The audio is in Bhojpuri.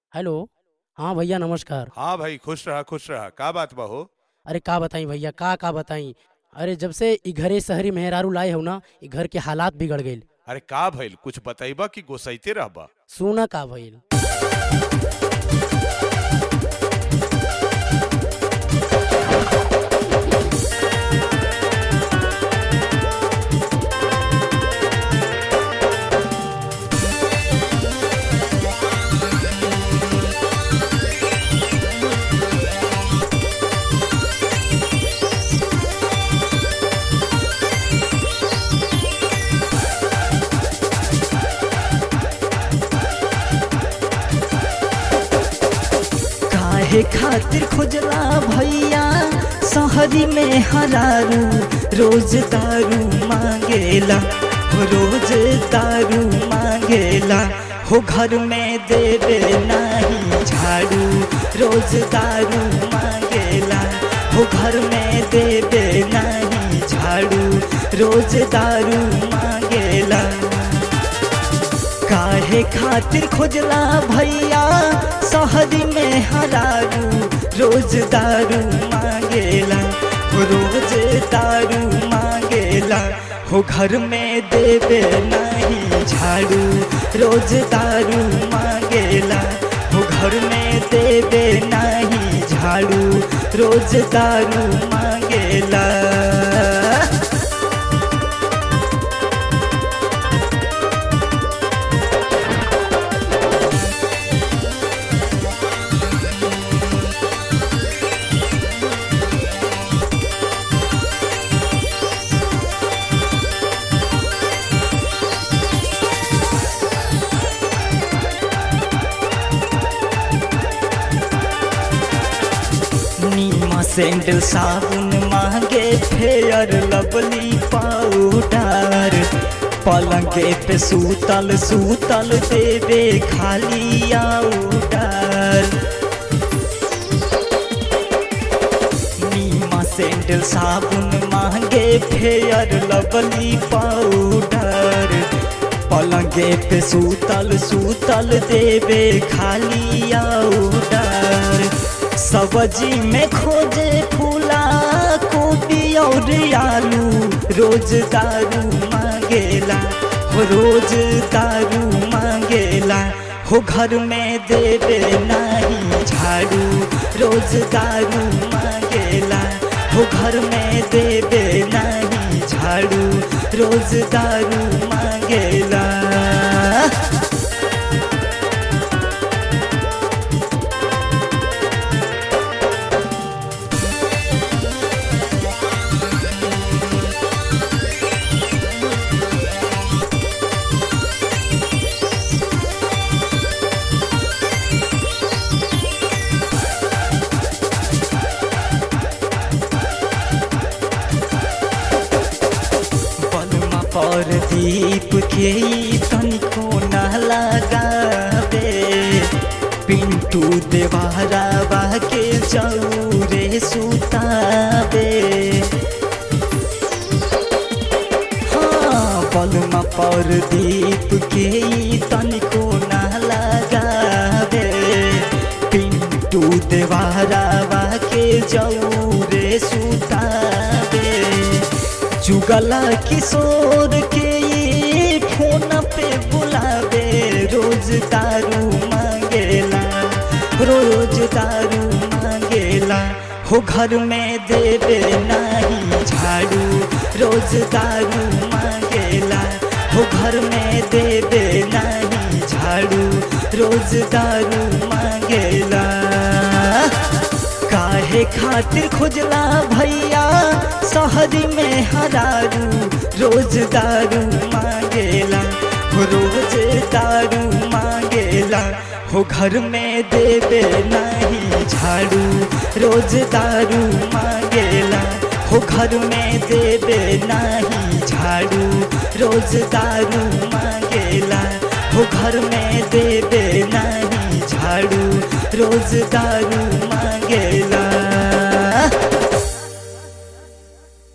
हेलो हाँ भैया नमस्कार हाँ भाई खुश रहा खुश रहा का बात बा हो अरे का बताई भैया का का बताई अरे जब से ई घरे शहरी मेहरारू लाए हो ना ई घर के हालात बिगड़ गईल अरे का भइल कुछ बताइबा कि गोसाइते रहबा सुना का भइल काहे खातिर खुजला भैया शहरी में हरारू रोज दारू मांगेला हो रोज दारू मांगेला हो घर में देवे नहीं झाड़ू रोज दारू मांगेला हो घर में देवे नहीं झाड़ू रोज दारू मांगेला काहे खातिर खोजला भैया शहरी में हरारू रोज दारू मांगेला हो रोज दारू मांगेला हो घर में देवे नहीं झाड़ू रोज दारू मांगेला हो घर में देवे नहीं झाड़ू रोज दारू मांगेला नीमा सैंडल साबुन मांगे फेयर लवली पाउडर पलंगे पे सूतल सूतल देवे खाली आउडर नीमा सैंडल साबुन मांगे फेयर लवली पाउडर पलंगे पे सूतल सूतल देवे खाली आउडर सब्जी में खोजे फूला कोबी और आलू रोज दारू मांगेला हो रोज दारू मांगेला हो घर में देवे नहीं झाड़ू रोज दारू मांगेला हो घर में देवे नहीं झाड़ू रोज दारू मांगेला बलमा पर दीप के ई तनिको न लगावे पिंटू देवारा के चौरे सुतावे हाँ बलमा पर दीप के ई तनिको न लगावे पिंटू देवारा के चौरे सुतावे जुगला किशोर के ये फोन पे बुलावे रोज दारू मांगेला रोज दारू मांगेला हो घर में देवे नहीं झाड़ू रोज दारू मांगेला हो घर में देवे नहीं झाड़ू रोज दारू मांगेला काहे खातिर खोजला भैया शहरी में हरारू रोज दारू मांगेला हो रोज दारू मांगेला हो घर में देवे नहीं झाड़ू रोज दारू मांगेला हो घर में देवे नहीं झाड़ू रोज दारू मांगेला हो घर में देवे नहीं झाड़ू रोज दारू मांगेला